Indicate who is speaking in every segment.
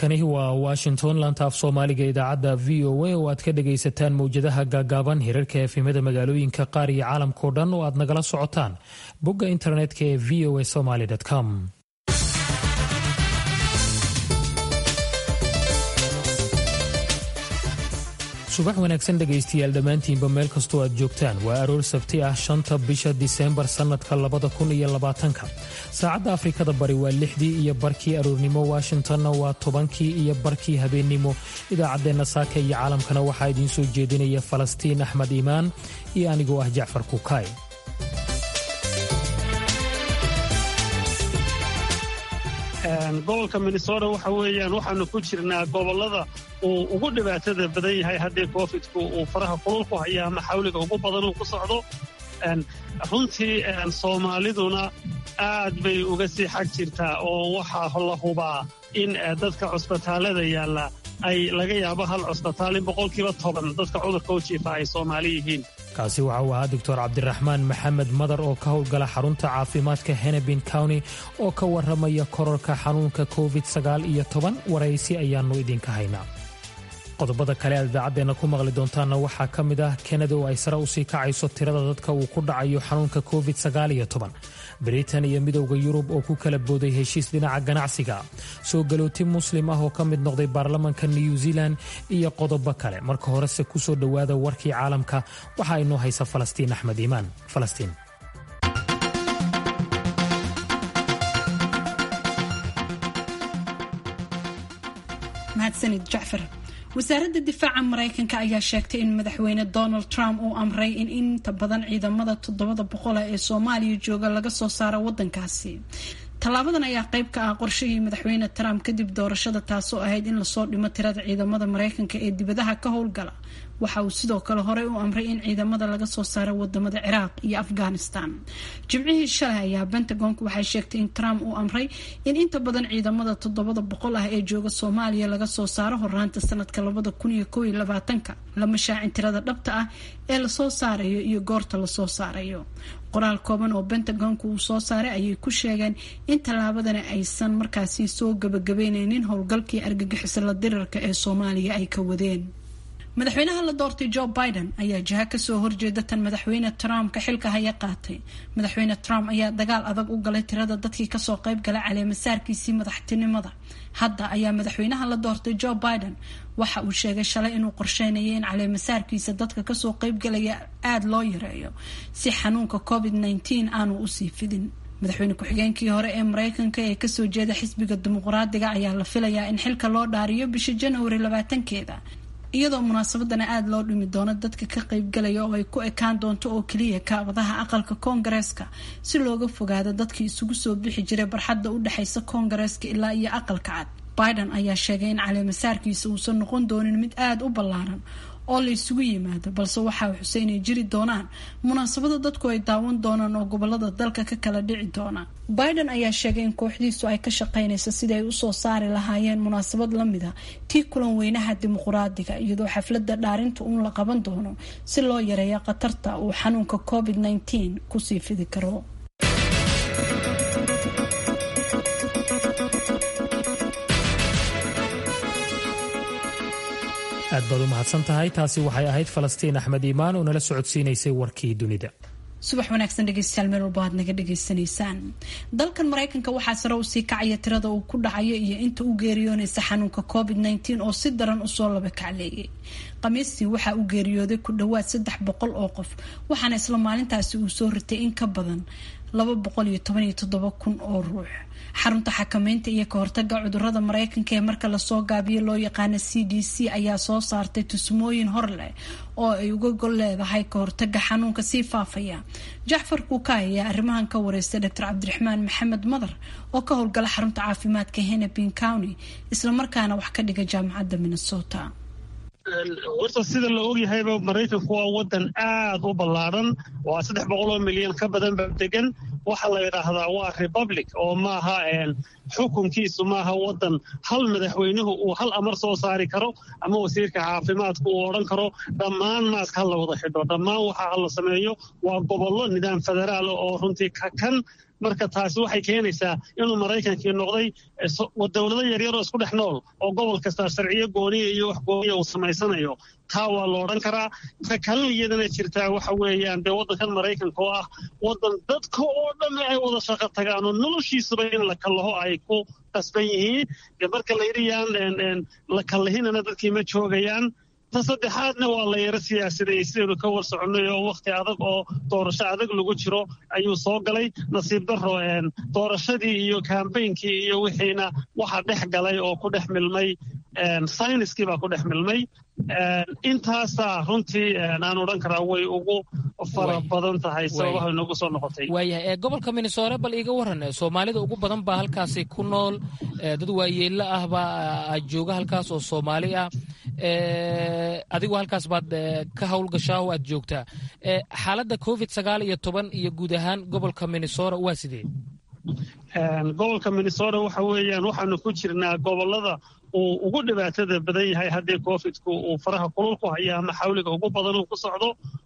Speaker 1: halkani waa washington laanta af soomaaliga idaacadda v o a oo aad ka dhagaysataan mowjadaha gaagaaban hirarka efimada magaalooyinka qaar iyo caalamkao dhan oo aad nagala socotaan bogga internetka ee v o a somaly com subax wanaagsan dhegaystayaal dhammaantiinba meel kastoo aad joogtaan waa aroor sabti ah shanta bisha diseembar sannadka labada kun iyo labaatanka saacadda afrikada bari waa lixdii iyo barkii aroornimo washingtonna waa tobankii iyo barkii habeennimo idaacaddeenna saaka iyo caalamkana waxaa idiin soo jeedinaya falastiin axmed iimaan iyo anigoo ah jacfar kukaay
Speaker 2: gobolka minnesota waxa weeyaan waxaanu ku jirnaa gobollada uu ugu dhibaatada badan yahay haddii covidku uu faraha kulul ku haya ama xawliga ugu badan uu ku socdo runtii soomaaliduna aad bay uga sii xag jirtaa oo waxaa la hubaa in dadka cusbitaallada yaalla ay laga yaabo hal cusbitaal in boqolkiiba toban dadka cudurka u jiifa ay soomaali yihiin
Speaker 1: kaasi waxa uu ahaa doctor cabdiraxmaan maxamed madar oo ka howlgala xarunta caafimaadka henebin county oo ka warramaya kororka xanuunka covid sagaal iyo toban waraysi ayaannu idinka haynaa qodobada kale aad idaacaddeenna ku maqli doontaanna waxaa ka mid ah kanada oo ay sare usii kacayso tirada dadka uu ku dhacayo xanuunka covid sagaal iyo toban britain iyo midowda yurub oo ku kala booday heshiis dhinaca ganacsiga soo galooti muslim ah oo ka mid noqday baarlamanka new zealand iyo qodobo kale marka horese kusoo dhowaada warkii caalamka waxaa inoo haysa falastiin axmed iimaan falastiin
Speaker 3: mahadsanid jacfar wasaaradda difaaca maraykanka ayaa sheegtay in madaxweyne donald trump uu amray in inta badan ciidamada toddobada boqola ee soomaaliya jooga laga soo saaro wadankaasi tallaabadan ayaa qayb ka ah qorshihii madaxweyne trump kadib doorashada taasoo ahayd in lasoo dhimo tirada ciidamada maraykanka ee dibadaha ka howlgala waxa uu sidoo kale horey u amray in ciidamada laga soo saaro wadamada ciraaq iyo afghanistan jimcihii shalay ayaa pentagonku waxay sheegtay in trump uu amray in inta badan ciidamada toddobada boqol ah ee jooga soomaaliya laga soo saaro horaanta sanadka labada kun iyo kow iyo labaatanka lama shaacin tirada dhabta ah ee lasoo saarayo iyo goorta lasoo saarayo qoraal kooban oo pentagonku uu soo saaray ayay ku sheegeen in tallaabadani aysan markaasi soo gabagabeyneynin howlgalkii argagixisa la dirarka ee soomaaliya ay ka wadeen madaxweynaha la doortay joe biden ayaa jiha kasoo horjeeda tan madaxweyne trump ka xilka haya qaatay madaxweyne trump ayaa dagaal adag u galay tirada dadkii kasoo qayb galay caleemasaarkiisii madaxtinimada hadda ayaa madaxweynaha la doortay joe biden waxa uu sheegay shalay inuu qorsheynayay in caleemasaarkiisa dadka kasoo qaybgalaya aada loo yareeyo si xanuunka covid nteen aanu usii fidin madaxweyne ku-xigeenkii hore ee mareykanka ee kasoo jeeda xisbiga dimuqraadiga ayaa la filayaa in xilka loo dhaariyo bisha januari labaatankeeda iyadoo munaasabadana aada loo dhimi doono dadka ka qaybgalaya oo ay ku ekaan doonto oo keliya kaabadaha aqalka koongareeska si looga fogaado dadkii isugu soo bixi jiray barxadda u dhexeysa koongareeska ilaa iyo aqalka cad biden ayaa sheegay in caleemasaarkiisa uusan noqon doonin mid aada u ballaaran oo la isugu yimaado balse waxaa xuse inay jiri doonaan munaasabada dadku ay daawan doonaan oo gobolada dalka ka kala dhici doona biden ayaa sheegay in kooxdiisu ay ka shaqeynayso sidii ay usoo saari lahaayeen munaasabad lamid a tii kulan weynaha dimuqraadiga iyadoo xaflada dhaarinta uun la qaban doono si loo yareeyo khatarta uu xanuunka covid nteen kusii fidi karo
Speaker 1: aad baad u mahadsan tahay taasi waxay ahayd falastiin axmed iimaan oo nala socodsiinaysay warkii dunida
Speaker 3: subax wanaagsan dhegeystayaal meel walba aad naga dhagaysanaysaan dalkan maraykanka waxaa sare u sii kacaya tirada uu ku dhacayo iyo inta u geeriyoonaysa xanuunka covid nteen oo si daran usoo laba kacleeyay khamiistii waxaa u geeriyooday ku dhowaad saddex boqol oo qof waxaana isla maalintaasi uu soo ritay in ka badan laba boqol iyo toban iyo toddoba kun oo ruux xarunta xakameynta iyo kahortaga cudurada mareykanka ee marka lasoo gaabiyo loo yaqaana c d c ayaa soo saartay tusmooyin hor leh oo ay uga gol leedahay kahortaga xanuunka sii faafaya jacfar kuukaay ayaa arrimahan ka wareystay doctor cabdiraxmaan maxamed madar oo ka howlgala xarunta caafimaadka henepin county islamarkaana wax ka dhiga jaamacadda minnesota
Speaker 2: horta sida la ogyahayba maraykanku waa wadan aad u ballaaran waa saddex boqoloo milyan ka badan ba degan waxaa la yidhaahdaa waa republic oo maaha xukunkiisu maaha wadan hal madaxweynuhu uu hal amar soo saari karo ama wasiirka caafimaadku uu odhan karo dhammaan maaska ha la wada xidho dhammaan waxa ha la sameeyo waa gobollo nidaam federaal oo runtii ka kan marka taasi waxay keenaysaa inuu maraykankii noqday dowlado yaryaroo isku dhex nool oo gobol kastaa sharciyo gooniya iyo wax gooniya uu samaysanayo taa waa la odhan karaa ta kalena iyadana jirtaa waxa weeyaan dee waddankan maraykanka oo ah waddan dadka oo dhan ay wada shaqo tagaan oo noloshiisuba in la kallaho ay ku qasban yihiin dee marka la yidhi yaan la kallahinana dadkii ma joogayaan ta saddexaadna waa la yaro siyaasaday sidaynu ka war soconnay oo wakhti adag oo doorasho adag lagu jiro ayuu soo galay nasiib darro doorashadii iyo kambeynkii iyo wixiina waxa dhex galay oo ku dhex milmay sayniskii baa ku dhex milmay intaasaa runtii aan odhan karaa way ugu fara badan tahay sababaha inoogu soo noqotay
Speaker 4: waayahay gobolka minnesore bal iiga waran soomaalida ugu badan baa halkaasi ku nool dad waayeello ah baa jooga halkaas oo soomaali ah adigu halkaas baad ka howlgashaa oo aad joogtaa xaaladda covid sagaal iyo toban iyo guud ahaan gobolka minnesora waa sidee
Speaker 2: gobolka minnesota waxa weeyaan waxaanu ku jirnaa gobolada uu ugu dhibaatada badan yahay haddii covidku uu faraha kulul ku hayo ama xawliga ugu badan uu ku socdo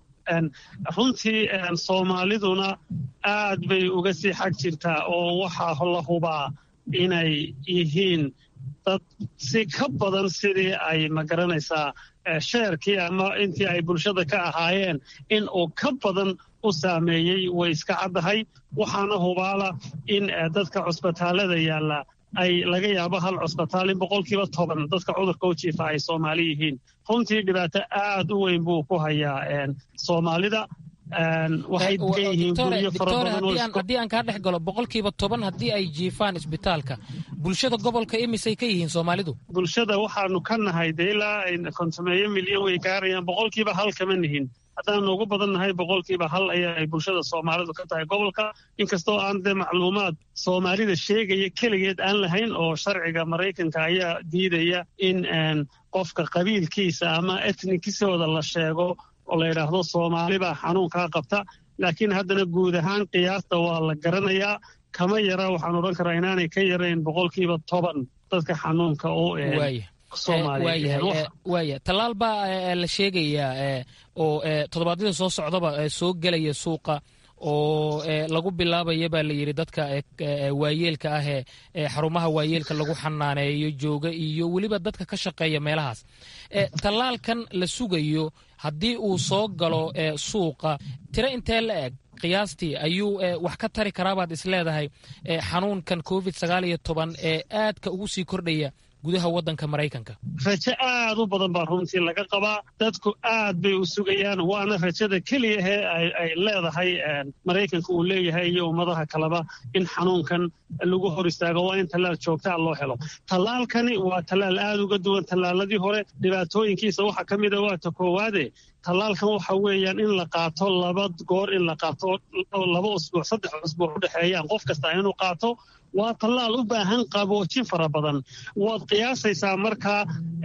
Speaker 2: runtii soomaaliduna aad bay uga sii xag jirtaa oo waxaa la hubaa inay yihiin dad si ka badan sidii ay magaranaysaa sheerkii ama intii ay bulshada ka ahaayeen in uu ka badan u saameeyey way iska caddahay waxaana hubaala in dadka cusbitaalada yaalla ay laga yaabo hal cusbitaal in boqolkiiba toban dadka cudurka u jiifa ay soomaali yihiin runtii dhibaato aad u weyn buu ku hayaa soomaalida waxay degan yihiin guryo fara badan
Speaker 4: haddii aan kaa dhex galo boqolkiiba toban haddii ay jiifaan isbitaalka bulshada gobolka imisay ka yihiin soomaalidu
Speaker 2: bulshada waxaanu ka nahay dee ilaa kontomeeyo milyan way gaarayaan boqolkiiba hal kama nihin haddaanu ugu badan nahay boqolkiiba hal ayaa ay bulshada soomaalidu ka tahay gobolka inkastoo aan dee macluumaad soomaalida sheegaya keligeed aan lahayn oo sharciga maraykanka ayaa diidaya in qofka qabiilkiisa ama etnikisooda la sheego oo la yidhaahdo soomaali baa xanuunkaa qabta laakiin haddana guud ahaan qiyaasta waa la garanayaa kama yara waxaan odhan karaa inaanay ka yarayn boqolkiiba toban dadka xanuunka oo
Speaker 4: waaya tallaal baa la sheegayaa oo toddobaadyada soo socdaba soo gelaya suuqa oo lagu bilaabaya baa la yidhi dadka waayeelka ah ee xarumaha waayeelka lagu xanaaneeyo jooga iyo weliba dadka ka shaqeeya meelahaas tallaalkan la sugayo haddii uu soo galo suuqa tiro intee la eg qiyaastii ayuu wax ka tari karaabaad is leedahay xanuunkan covid sagaal iyo toban ee aadka ugu sii kordhaya gudaha waddanka maraykanka
Speaker 2: rajo aad u badan baa runtii laga qabaa dadku aad bay u sugayaan waana rajada keliyahee ay leedahay maraykanka uu leeyahay iyo ummadaha kaleba in xanuunkan lagu hor istaago waa in tallaal joogtaa loo helo tallaalkani waa tallaal aad uga duwan tallaaladii hore dhibaatooyinkiisa waxaa ka mida waa ta koowaade tallaalkan waxa weeyaan in la qaato laba goor in la qaato laba usbuuc saddex usbuuc u dhexeeyaan qof kasta inuu qaato waa tallaal u baahan qaboojin fara badan waad qiyaasaysaa markaa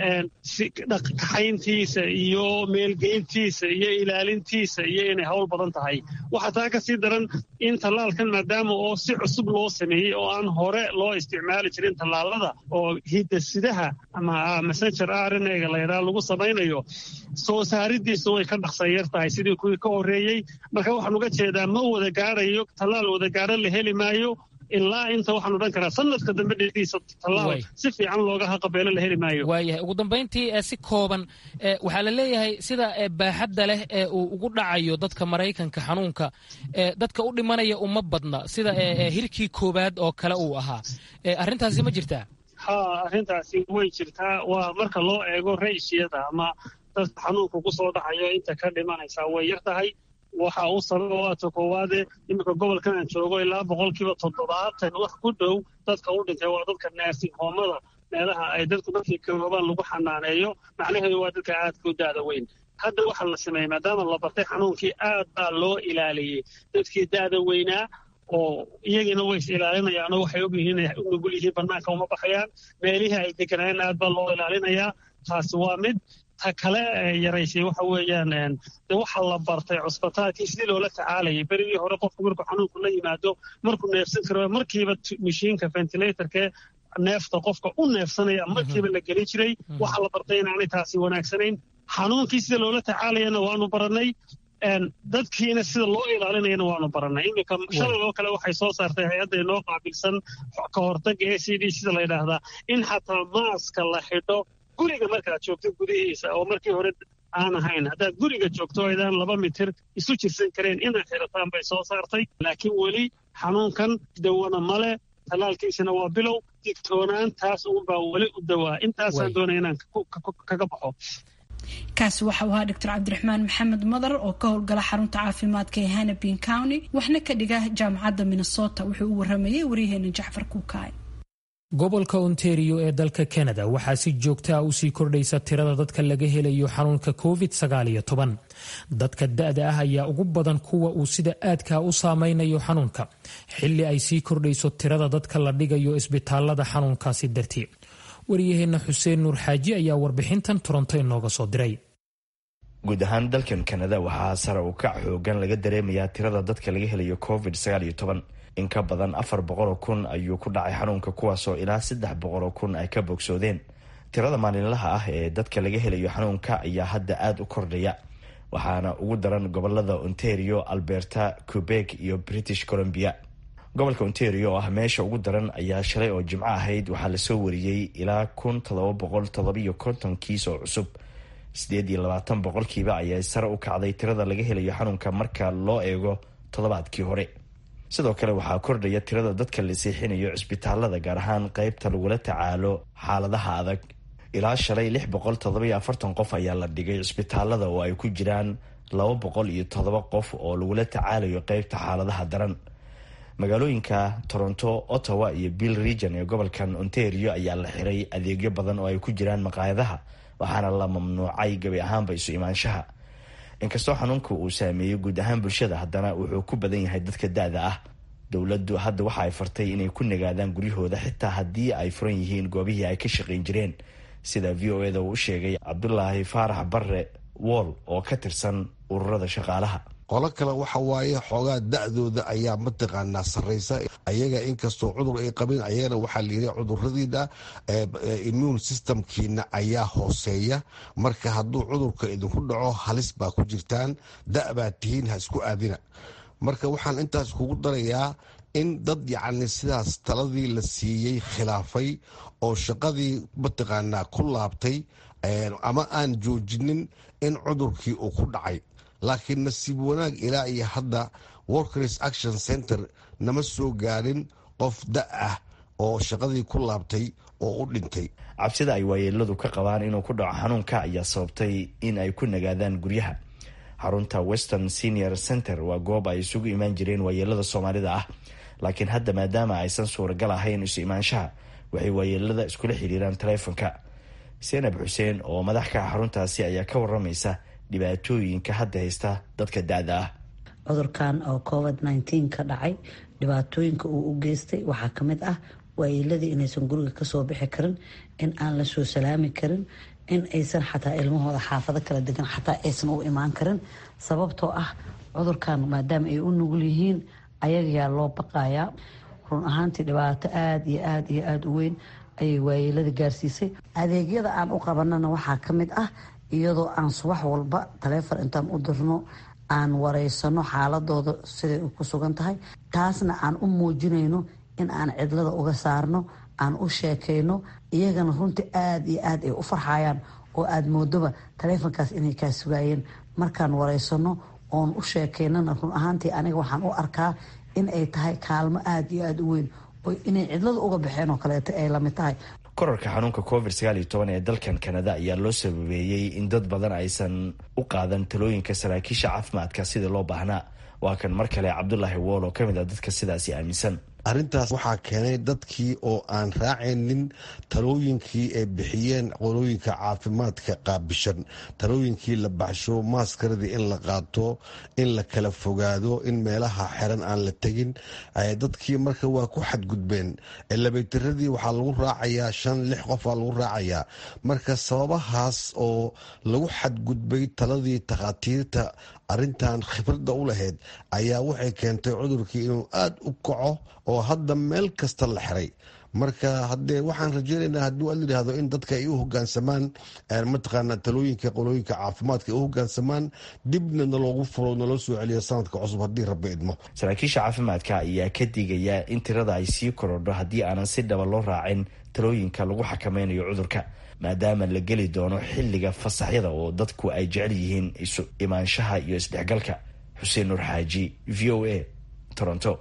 Speaker 2: kaxayntiisa iyo meelgeyntiisa iyo ilaalintiisa iyo inay howl badan tahay waxaa taa ka sii daran in tallaalkan maadaama oo si cusub loo sameeyey oo aan hore loo isticmaali jirin tallaalada oo hidasidaha ama messenger rnga layidhaha lagu samaynayo soo saaridiisu way ka dhaqsanyar tahay sidii kuwii ka horreeyey marka waxaan uga jeedaa ma wada gaarayo tallaal wada gaaro la heli maayo ilaa inta waxaan odhan karaa sanadka dambe dhediisa tallaal si fiican looga haqabeelo la heli maayo
Speaker 4: waayahay ugu dambayntii si kooban waxaa la leeyahay sida baaxadda leh ee uu ugu dhacayo dadka maraykanka xanuunka dadka u dhimanaya uma badna sida hirkii koowaad oo kale uu ahaa arrintaasi ma jirtaa
Speaker 2: ha arrintaasi way jirtaa waa marka loo eego rayshiyada ama dadka xanuunka ku soo dhacayo inta ka dhimanaysaa way yar tahay waxa uu sababa waata koowaade iminka gobolkan aan joogo ilaa boqolkiiba toddobaatan wax ku dhow dadka u dhintay waa dadka naasing hoomada meelaha ay dadku dadkii karoobaan lagu xanaaneeyo macnaheedu waa dadka aadka u daada weyn hadda waxaa la sameeyey maadaama la bartay xanuunkii aad baa loo ilaaliyey dadkii daada weynaa oo iyagiina way is ilaalinayaanoo waxay ogyihiin inay u nugul yihiin bannaanka uma baxayaan meelihii ay deganayeen aad baa loo ilaalinayaa taasi waa mid ta kale yaraysay waxa weeyaan de waxa la bartay cusbitaalkii sidii loola tacaalayay berigii hore qofku markuu xanuunku la yimaado markuu neefsan karo markiiba mashiinka ventilatorke neefta qofka u neefsanaya markiiba la gelin jiray waxa la bartay inaanay taasi wanaagsanayn xanuunkii sida loola tacaalayana waanu barannay dadkiina sida loo ilaalinayana waanu barannay iminka shalay oo kale waxay soo saartay hay-adda inoo qaabilsan ka hortagga a c d sida la yidhaahdaa in xataa maaska la xidho guriga markaad joogto gudihiisa oo markii hore aan ahayn haddaad guriga joogto aydaan laba mitir isu jirsan kareen inaad xirataan bay soo saartay laakiin weli xanuunkan dawana male talaalkiisana waa bilow digtoonaantaas uunbaa weli u dawaa intaasaan doonaya inaan kaga baxo
Speaker 3: kaasi waxa uu ahaa doctor cabdiraxmaan maxamed madar oo ka howlgala xarunta caafimaadka ee hannabin county waxna ka dhiga jaamacadda minnesota wuxuu u waramayay waryaheena jacfar kuukaay
Speaker 1: gobolka ontario ee dalka canada waxaa si joogta ah usii kordhaysa tirada dadka laga helayo xanuunka covid dadka da-da ah ayaa ugu badan kuwa uu sida aadkaa u saameynayo xanuunka xili ay sii kordhayso tirada dadka la dhigayo isbitaalada xanuunkaasi dartii waryaheena xuseen nuur xaaji ayaa warbixintan toronto inooga soo diray
Speaker 5: guud ahaan dalkan kanada waxaa sare u kac xoogan laga dareemayaa tirada dadka laga helayo covid in ka badan afar boqoloo kun ayuu ku dhacay xanuunka kuwaasoo ilaa saddex boqoloo kun ay ka bogsoodeen tirada maalinlaha ah ee dadka laga helayo xanuunka ayaa hadda aada u kordhaya waxaana ugu daran gobolada ontario alberta quebec iyo british columbia gobolka ontario oo ah meesha ugu daran ayaa shalay oo jimco ahayd waxaa lasoo wariyey ilaa kun todoba boqol todobiyo konton kiis oo cusub sideed iyo labaatan boqolkiiba ayaa sare u kacday tirada laga helayo xanuunka marka loo eego toddobaadkii hore sidoo kale waxaa kordhaya tirada dadka la seexinayo cisbitaalada gaar ahaan qeybta lagula tacaalo xaaladaha adag ilaa shalay lix boqol todobaiyo afartan qof ayaa la dhigay cisbitaalada oo ay ku jiraan laba boqol iyo toddoba qof oo lagula tacaalayo qeybta xaaladaha daran magaalooyinka toronto ottawa iyo bill region ee gobolkan ontario ayaa la xiray adeegyo badan oo ay ku jiraan maqaayadaha waxaana la mamnuucay gabi ahaanba isu imaanshaha inkastoo xanuunka uu saameeyey guud ahaan bulshada haddana wuxuu ku badan yahay dadka da-da ah dowladdu hadda waxa ay fartay inay ku nagaadaan guryahooda xitaa haddii ay furan yihiin goobihii ay ka shaqayn jireen sida v o eda uu u sheegay cabdulaahi faarax barre wool oo ka tirsan ururada shaqaalaha
Speaker 6: qolo kale waxa waaye xoogaa da-dooda ayaa mataqaanaa sarraysa ayaga inkastoo cudur ay qabeen ayagana waxaa layidhi cuduradiina immune systemkiina ayaa hooseeya marka hadduu cudurka idinku dhaco halis baa ku jirtaan da- baad tihiin ha isku aadina marka waxaan intaas kugu darayaa in dad yacni sidaas taladii la siiyey khilaafay oo shaqadii mataqaanaa ku laabtay ama aan joojinin in cudurkii uu ku dhacay laakiin nasiib wanaag ilaa iyo hadda workers action center nama soo gaarin qof da ah oo shaqadii ku laabtay oo u dhintay
Speaker 5: cabsida ay waayeeladu ka qabaan inuu ku dhaco xanuunka ayaa sababtay in ay ku nagaadaan guryaha xarunta western senior center waa goob ay isugu imaan jireen waayeelada soomaalida ah laakiin hadda maadaama aysan suuragal ahayn isu imaanshaha waxay waayeelada iskula xiriiraan taleefonka senab xuseen oo madax ka ah xaruntaasi ayaa ka waramaysa dhibaatooyinka hadda haysta dadka da-da ah
Speaker 7: cudurkan oo covid nteen ka dhacay dhibaatooyinka uu u geystay waxaa kamid ah waayeeladii inaysan guriga kasoo bixi karin in aan la soo salaami karin in aysan xataa ilmahooda xaafado kala degan xataa aysan u imaan karin sababtoo ah cudurkan maadaama ay u nugul yihiin ayagayaa loo baqayaa run ahaantii dhibaato aada iyo aada iyo aada u weyn ayay waayeelada gaarsiisay adeegyada aan u qabanana waxaa kamid ah iyadoo aan subax walba taleefon intaan u dirno aan wareysano xaaladooda siday ku sugan tahay taasna aan u muujinayno in aan cidlada uga saarno aan u sheekayno iyagana runtii aada iyo aada ay u farxayaan oo aada moodoba taleefonkaas inay kaa sugaayeen markaan wareysano oon u sheekaynana run ahaantii aniga waxaan u arkaa in ay tahay kaalmo aada iyo aada u weyn oo inay cidlada uga baxeen oo kaleeto ay lamid tahay
Speaker 5: korarka xanuunka covid sagaal iyo toban ee dalkan kanada ayaa loo sababeeyey in dad badan aysan u qaadan talooyinka saraakiisha caafimaadka sidii loo baahnaa waa kan mar kale cabdulaahi wool oo kamid ah dadka sidaasi aaminsan
Speaker 6: arrintaas waxaa keenay dadkii oo aan raacaynin talooyinkii ay bixiyeen qolooyinka caafimaadka qaabishan talooyinkii la baxsho maaskaradii in la qaato in la kala fogaado in meelaha xiran aan la tegin dadkii marka waa ku xadgudbeen labaytiradii waxaa lagu raacayaa shan lix qofaa lagu raacayaa marka sababahaas oo lagu xadgudbay taladii takhaatiirta arrintan khibradda u lahayd ayaa waxay keentay cudurkii inuu aada u kaco oo hadda meel kasta la xiray marka hadee waxaan rajeynaynaa haddii aad layidhahdo in dadka ay u hogaansamaan mataqaana talooyinka qolooyinka caafimaadka ay u hogaansamaan dibna naloogu furo naloo soo celiya sanadka cusub haddii rabbi idmo
Speaker 5: saraakiisha caafimaadka ayaa ka digaya in tirada ay sii korodho haddii aanan si dhaba loo raacin talooyinka lagu xakameynayo cudurka maadaama la geli doono xilliga fasaxyada oo dadku ay jecel yihiin isu imaanshaha iyo isdhexgalka xuseen nuur xaaji v o a toronto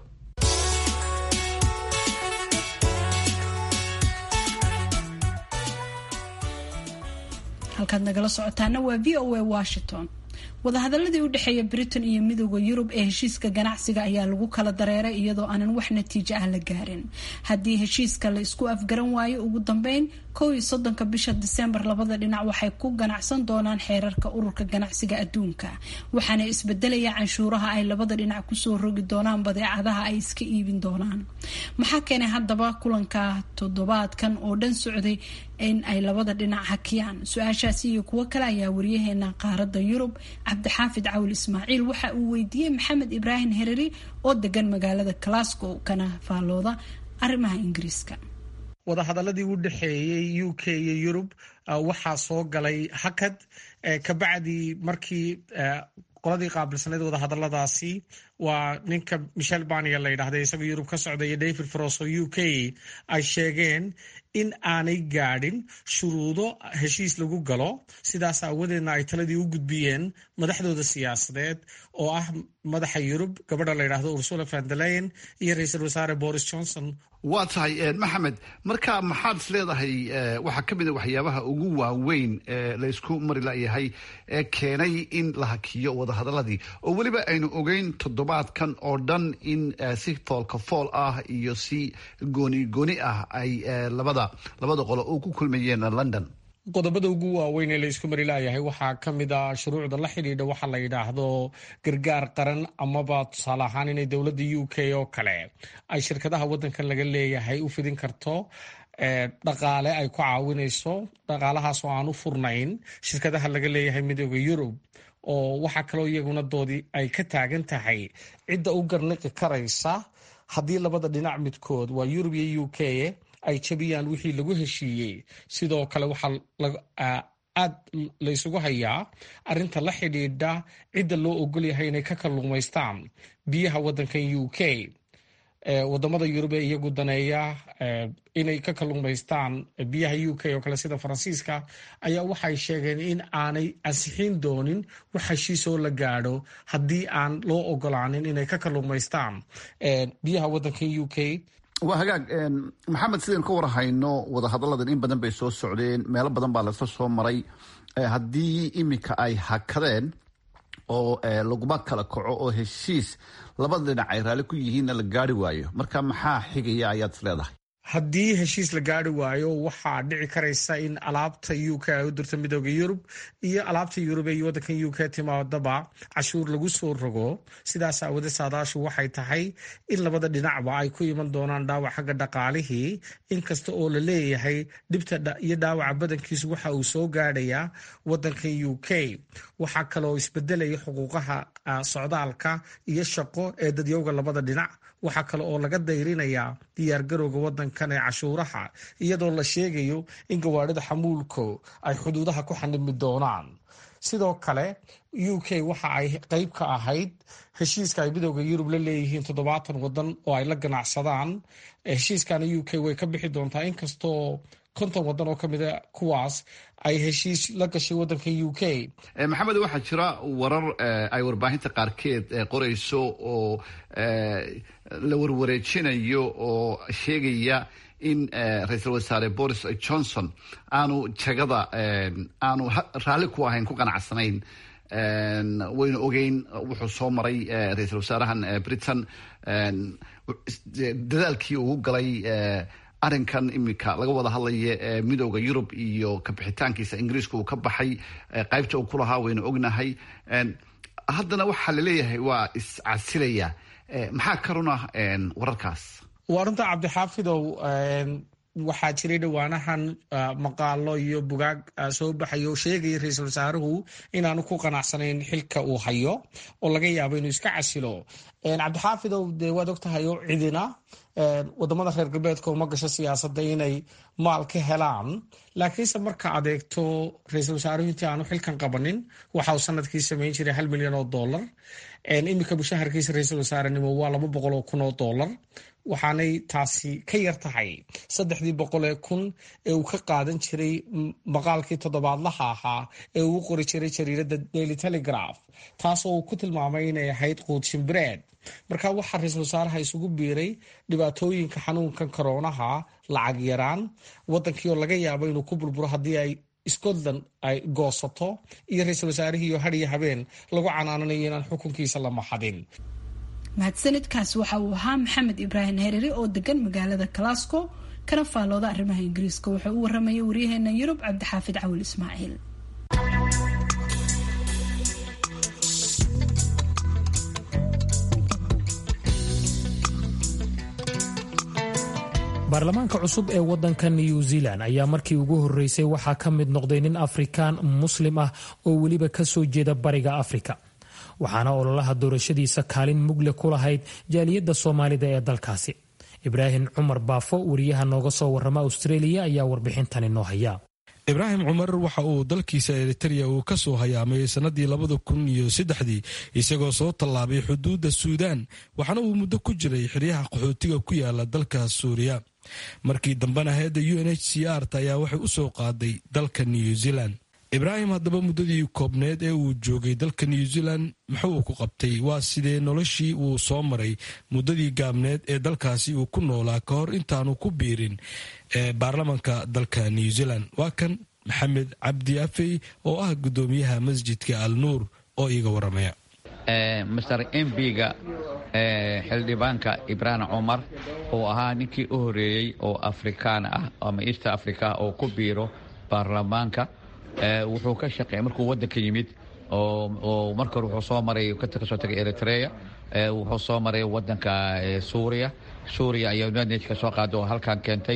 Speaker 3: halkaad nagala socotaana waa v o a washington wadahadaladii u dhexeeya britain iyo midooda yurub ee heshiiska ganacsiga ayaa lagu kala dareeray iyadoo aanan wax natiijo ah la gaarin haddii heshiiska la isku afgaran waayo ugu dambeyn kow iyo soddonka bisha diseembar labada dhinac waxay ku ganacsan doonaan xeerarka ururka ganacsiga adduunka waxaana isbedelaya canshuuraha ay labada dhinac kusoo rogi doonaan badeecadaha ay iska iibin doonaan maxaa keenay haddaba kulanka toddobaadkan oo dhan socday in ay labada dhinac hakiyaan su-aashaasi iyo kuwo kale ayaa wariyaheena qaaradda yurub cabdixaafid cawil ismaaciil waxa uu weydiiyey maxamed ibraahim hereri oo degan magaalada glasgow kana faallooda arrimaha ingiriiska
Speaker 8: wadahadaladii u dhexeeyey u k iyo yurub waxaa soo galay hakad kabacdi markii qoladii qaabilsaneyd wadahadaladaasi waa ninka michel bania la yidhahda isagoo yurub ka socda iyo david fros oo u k ay sheegeen in aanay gaadhin shuruudo heshiis lagu galo sidaas aawadeedna ay taladii u gudbiyeen madaxdooda siyaasadeed oo ah madaxa yurub gabadha la yidhaahdo ursula vandeleyen iyo ra-iisul wasaare boris johnson
Speaker 9: waa tahay maxamed marka maxaad is leedahay waxaa ka mid a waxyaabaha ugu waaweyn ee laysku mari layahay ee keenay in la hakiyo wadahadaladii oo weliba aynu ogeyn toddobaadkan oo dhan in si foolka fool ah iyo si gooni gooni ah ay labada labada qolo oo ku kulmayeen london
Speaker 8: qodobada ugu waaweyn ee laysku mari laayahay waxaa ka mid a shuruucda la xidhiidha waxa la yidhaahdo gargaar qaran amaba tusaale ahaan inay dowladda u k oo kale ay shirkadaha waddankan laga leeyahay u fidin karto dhaqaale ay ku caawinayso dhaqaalahaas oo aan u furnayn shirkadaha laga leeyahay midooda yurub oo waxaa kaloo iyaguna doodii ay ka taagan tahay cidda u garniqi karaysa haddii labada dhinac midkood waa yurub iyo u k ay jabiyaan wixii lagu heshiiyey sidoo kale waxaa aad laysugu hayaa arinta la xidhiidha cidda loo ogol yahay inay ka kalluumaystaan biyaha waddankan u k wadamada yurub ee iyagu daneeya inay ka kalluumaystaan biyaha u k oo kale sida faransiiska ayaa waxay sheegeen in aanay ansixin doonin wax heshiisoo la gaadho haddii aan loo ogolaanin inay ka kalluumaystaan biyaha waddankan u k
Speaker 9: waa hagaag maxamed sidaynu ka warhayno wadahadalladan in badan bay soo socdeen meelo badan baa lasla soo maray haddii iminka ay hakadeen oo laguma kala kaco oo heshiis labada dhinac ay raalli ku yihiinna la gaari waayo marka maxaa xigaya ayaad is leedahay
Speaker 8: haddii heshiis la gaari waayo waxaa dhici karaysa in alaabta u k ay u dirto midooda yurub iyo alaabta yurub ee waddankan u k timaadaba cashuur lagu soo rogo sidaas aawade saadaashu waxay tahay in labada dhinacba ay ku iman doonaan dhaawac xagga dhaqaalihii inkasta oo la leeyahay dhibta iyo dhaawaca badankiisu waxa uu soo gaadhayaa waddankan u k waxaa kaloo isbedelaya xuquuqaha socdaalka iyo shaqo ee dadyowga labada dhinac waxaa kale oo laga dayrinayaa diyaargarowga waddankan ee cashuuraha iyadoo la sheegayo in gawaadhida xamuulku ay xuduudaha ku xanimi doonaan sidoo kale u k waxa ay qeyb ka ahayd heshiiska ay midooda yurub la leeyihiin toddobaatan wadan oo ay la ganacsadaan heshiiskana u k way ka bixi doontaa inkastoo konton wadan oo kamida kuwaas ay heshiis la gashay waddanka u k
Speaker 9: maxamed waxaa jira warar ay warbaahinta qaarkeed qorayso oo la warwareejinayo oo sheegaya in ra-iisul wasaare boris johnson aanu jagada aanu raalli ku ahayn ku qanacsanayn waynu ogeyn wuxuu soo maray ra-iisul wasaarahan britain dadaalkii uu galay arrinkan iminka laga wada hadlaya midooda yurub iyo kabixitaankiisa ingiriiska uu ka baxay qaybta uu ku lahaa waynu ognahay haddana waxaa laleeyahay waa iscasilaya maxaa ka runa wararkaas
Speaker 8: waa runta cabdixaafidow waxaa jiray dhowaanahan maqaalo iyo bugaag soo baxay oo sheegaya ra-iisul wasaaruhu inaanu ku qanacsanayn xilka uu hayo oo laga yaabo inuu iska casilo cabdixaafidow dee waad ogtahay oo cidina wadamada reer galbeedka uma gasho siyaasadda inay maal ka helaan laakiinse marka adeegto ra-iisul wasaaruhu intii aanu xilkan qabanin waxa uu sanadkii samayn jiray hal milyan oo dollar iminka mushaharkiisa ra-iisul wasaarenimo waa laba boqol oo kun oo dollar waxaanay taasi ka yar tahay saddexdii boqol ee kun ee uu ka qaadan jiray maqaalkii toddobaadlaha ahaa ee uu u qori jiray jariiradda daily telegraph taasoo uu ku tilmaamay inay ahayd quud shimbireed marka waxaa ra-iisul wasaaraha isugu biiray dhibaatooyinka xanuunkan koroonaha lacag yaraan wadankii oo laga yaabo inuu ku burburo haddii ay scotland ay goosato iyo ra-iisul wasaarihii oo hadiyo habeen lagu canaananayo inaan xukunkiisa la maxadin
Speaker 3: mahadsanidkaasi waxa uu ahaa maxamed ibraahim herere oo degan magaalada glasgow kana faallooda arrimaha ingiriiska wuxuu u waramayay waryaheena yurub cabdixaafid cawil ismaaciil
Speaker 1: baarlamaanka cusub ee wadanka new zealand ayaa markii ugu horeysay waxaa ka mid noqday nin afrikaan muslim ah oo weliba kasoo jeeda bariga afrika waxaana ololaha doorashadiisa kaalin mugle ku lahayd jaaliyadda soomaalida ee dalkaasi ibraahim cumar baafo wariyaha nooga soo warrama australia ayaa warbixintani noo haya
Speaker 10: ibraahim cumar waxa uu dalkiisa eritereya uu ka soo hayaamay sannadii labada kun iyo saddexdii isagoo soo tallaabay xuduudda suudaan waxaana uu muddo ku jiray xeryaha qaxootiga ku yaala dalka suuriya markii dambena hay-adda u n h c r ta ayaa waxay u soo qaaday dalka new zealand ibraahim haddaba muddadii koobneed ee uu joogay dalka new zealand muxuu uu ku qabtay waa sidee noloshii uu soo maray muddadii gaabneed ee dalkaasi uu ku noolaa ka hor intaanu ku biirin ee baarlamanka dalka new zealand waa kan maxamed cabdi afey oo ah guddoomiyaha masjidka al nuur oo iiga waramaya
Speaker 11: master mbiga xildhibaanka ibraahim cumar oo ahaa ninkii u horeeyey oo afrikaan ah ama east africa oo ku biiro baarlamaanka wuxuu ka shaqeey markuu waddanka yimid oo marka hore wuxuu soo maray kasoo tagay eritrea wuxuu soo maray waddanka suuriya suuriya ayaa united ka soo qaada oo halkan keentay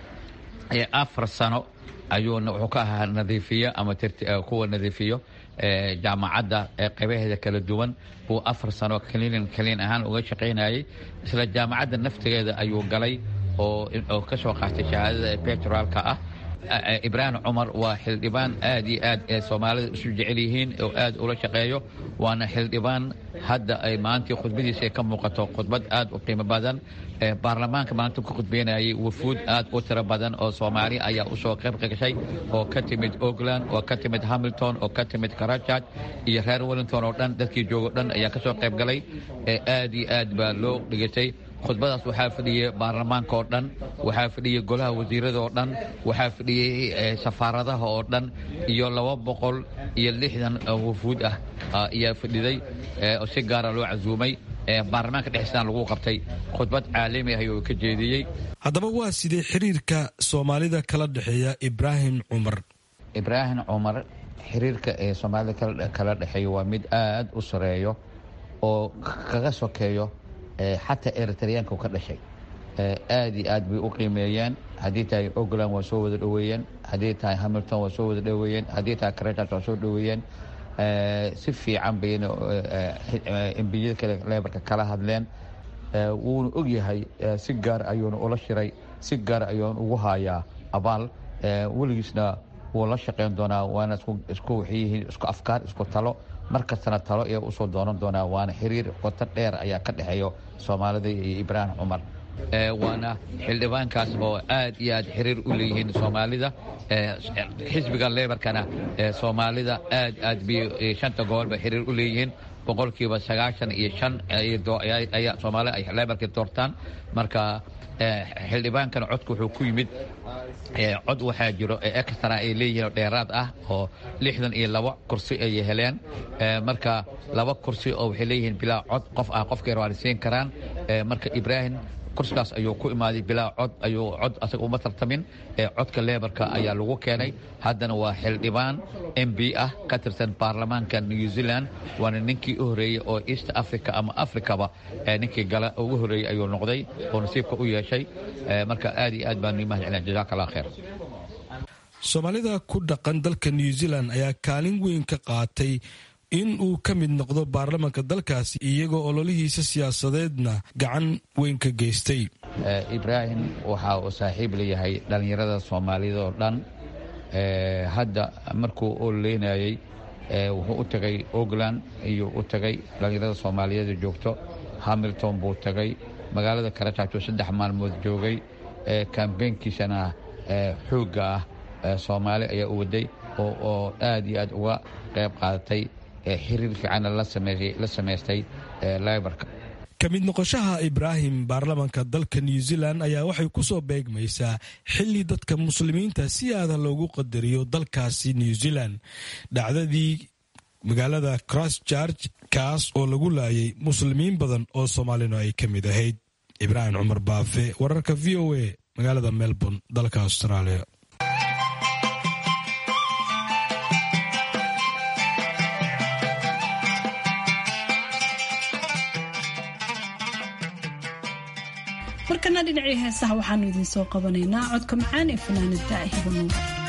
Speaker 11: afar sano ayuuna wuxuu ka ahaa nadiifiyo ama kuwa nadiifiyo jaamacadda qaybaheeda kala duwan buu afar sano kaliin kaliin ahaan uga shaqaynayay isla jaamacadda naftigeeda ayuu galay oo ka soo qaatay shahaadada betrolka ah ibraahim cumar waa xildhibaan aad iyo aad ee soomaalida isu jecel yihiin oo aad ula shaqeeyo waana xildhibaan hadda ay maantii khudbadiisa ay ka muuqato khudbad aad u qiimo badan baarlamaanka maalinta ku khudbeynayay wufuud aad u tiro badan oo soomaali ayaa usoo qayb gashay oo ka timid oakland oo ka timid hamilton oo ka timid karajaj iyo reer wellington oo dhan dadkii joogo dhan ayaa ka soo qayb galay aad iyo aad baa loo dhigatay khudbadaas waxaa fadhiyey baarlamaanka oo dhan waxaa fadhiyey golaha wasiirada oo dhan waxaa fadhiyey safaaradaha oo dhan iyo laba boqol iyo lixdan wufuud ah ayaa fadhiday oo si gaara loo casuumay baarlamaanka dhexisaan lagu qabtay khudbad caalami ah ayuu ka jeediyey
Speaker 10: haddaba waa sidee xiriirka soomaalida kala dhexeeya ibraahim cumar
Speaker 11: ibraahim cumar xiriirka ee soomaalida kala dhexeeya waa mid aad u sareeyo oo kaga sokeeyo xataa eritreyaanka ka dhashay aad iyo aad bay u qiimeeyeen haddii tahay ogland waa soo wada dhoweeyeen haddii tahay hamilton waa soo wada dhoweeyeen haddii tahay crajaj waa soo dhoweeyeen si fiican bayna embiyada kale lebarka kala hadleen wuuna ogyahay si gaar ayuuna ula shiray si gaar ayuuna ugu hayaa abaal weligiisna wuu la shaqayn doonaa waana isku waxyihiin isku afkaar isku talo mar kastana talo ayaa usoo doonan doonaa waana xiriir qoto dheer ayaa ka dhexeeyo soomaalida iyo ibraahim cumar waana xildhibaankaas oo aad iyo aad xiriir u leeyihiin soomaalida xisbiga lebarkana soomaalida aad aad bay shanta gobolba xiriir u leeyihiin boqolkiiba sagaashan iyo shan ayaa soomaalida ay lebarka doortaan marka xildhibaankana codka wuxuu ku yimid cod waxaa jiro extra ay leeyihiin oo dheeraad ah oo lixdan iyo laba kursi ay heleen marka laba kursi oo waxay leeyihiin bilaa cod qof ah qofkay rawaanisiin karaan marka ibraahim kursigaas ayuu ku imaaday bilaa cod ayuu cod asaga uma tartamin ee codka leebarka ayaa lagu keenay haddana waa xildhibaan m b ah ka tirsan baarlamaanka new zealand waana ninkii u horreeyey oo east africa ama africaba ninkii gala ugu horreeyey ayuu noqday oo nasiibka u yeeshay marka aad iyo aad baan mahad celina jazaaka allah kheer
Speaker 10: soomaalida ku dhaqan dalka new zealand ayaa kaalin weyn ka qaatay in uu ka mid noqdo baarlamaanka dalkaasi iyagoo ololihiisa siyaasadeedna gacan weyn ka geystay
Speaker 11: ibraahim waxa uu saaxiib leeyahay dhallinyarada soomaalida oo dhan hadda markuu ololeynayey wuxuu u tagay ogland iyuu u tagay dhallinyarada soomaaliyeed joogto hamilton buu tagay magaalada karajaajo saddex maalmood joogay kambeynkiisana xoogga ah soomaali ayaa u waday oo aad iyo aad uga qayb qaadatay xiriir fiicanna la samaystay libarka
Speaker 10: ka mid noqoshaha ibraahim baarlamaanka dalka new zealand ayaa waxay ku soo beegmaysaa xilli dadka muslimiinta si aada loogu qadariyo dalkaasi new zealand dhacdadii magaalada christchurch kaas oo lagu laayay muslimiin badan oo soomaalina ay ka mid ahayd ibraahim cumar baafe wararka v o a magaalada melbourne dalka australia
Speaker 3: markana dhinacii heesaha waxaanu idiin soo qabanaynaa codka macaan ee fanaanada hibanuur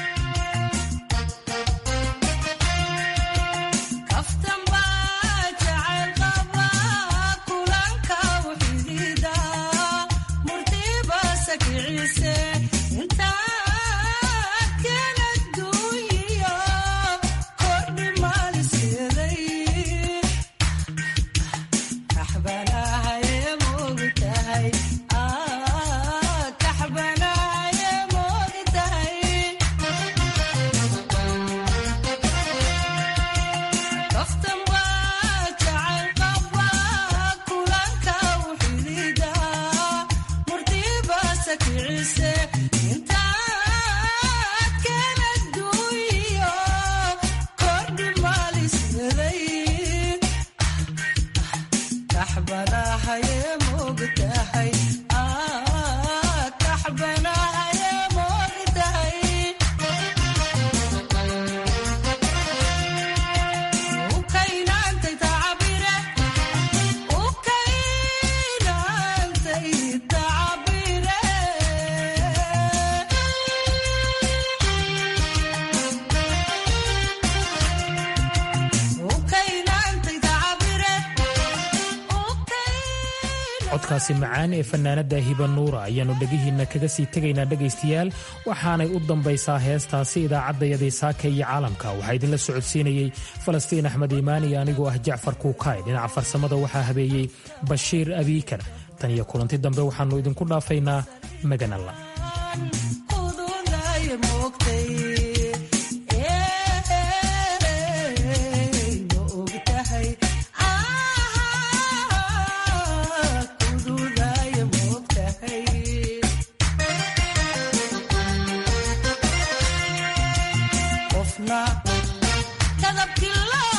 Speaker 1: codkaasi macaan ee fanaanada hibanuura ayaannu dhegihiinna kaga sii tegaynaa dhegaystayaal waxaanay u dambaysaa heestaasi idaacaddayadii saaka iyo caalamka waxaa idinla socodsiinayey falastiin axmed iimaan iyo anigoo ah jacfar kuukaay dhinaca farsamada waxaa habeeyey bashiir abiikar tan iyo kulanti dambe waxaannu idinku dhaafaynaa magan alla
Speaker 12: kadabkii